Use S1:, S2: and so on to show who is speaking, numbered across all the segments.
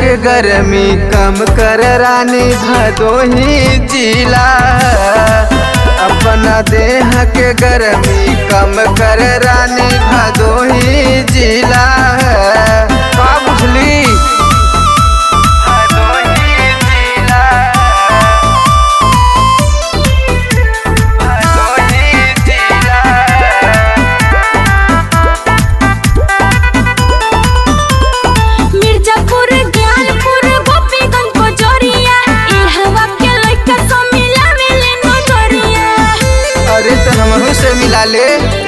S1: के गर्मी कम कर रानी भदोही जिला अपना देह के गर्मी कम कर रानी भदोही जिला का बुझली भदोही जिला भदोही जिला
S2: मिर्जापुर ज्ञानपुर गोपीगंज कोचोरिया ई हवा के लइका सब मिलावेले नजरिया
S1: अरे तो हमहू से मिला ले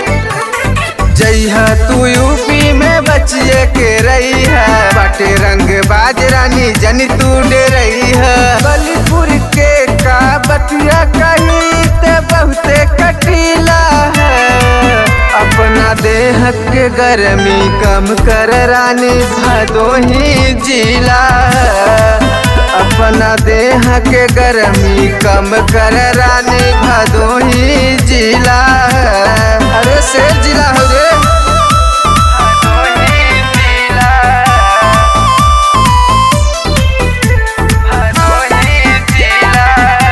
S1: जइहा तू यूपी में बचिए के रही है बाटे रंग बाज रानी जनी तू डे रही है बलीपुर के का बतिया कही ते बहुते कटीला है अपना देह के गर्मी कम कर रानी भदोही जिला अपना देह के गर्मी कम कर रानी भदोही जिला अरे शेर जिला हो रे भदोही जिला भदोही जिला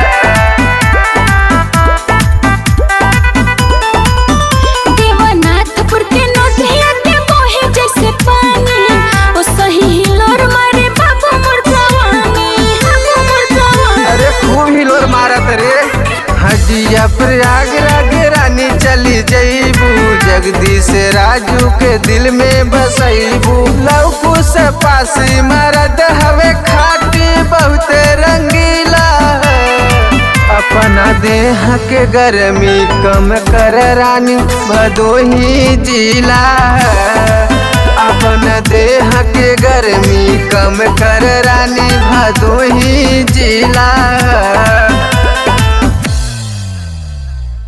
S2: देवनाथपुर के नदिया के बहे जैसे पानी ओ सही हिलोर मारे बाबू मुर्दावानी बाबू मुर्दावानी
S1: अरे खूब हिलोर मारत रे हजिया प्रयागराज रानी चली जईबू जगदीश राजू के दिल में बसईबू लौकू से पासी मरद हवे खाटी बहुत रंगीला अपना देह के गर्मी कम कर रानी भदोही जिला अपना देह के गर्मी कम कर रानी भदोही जिला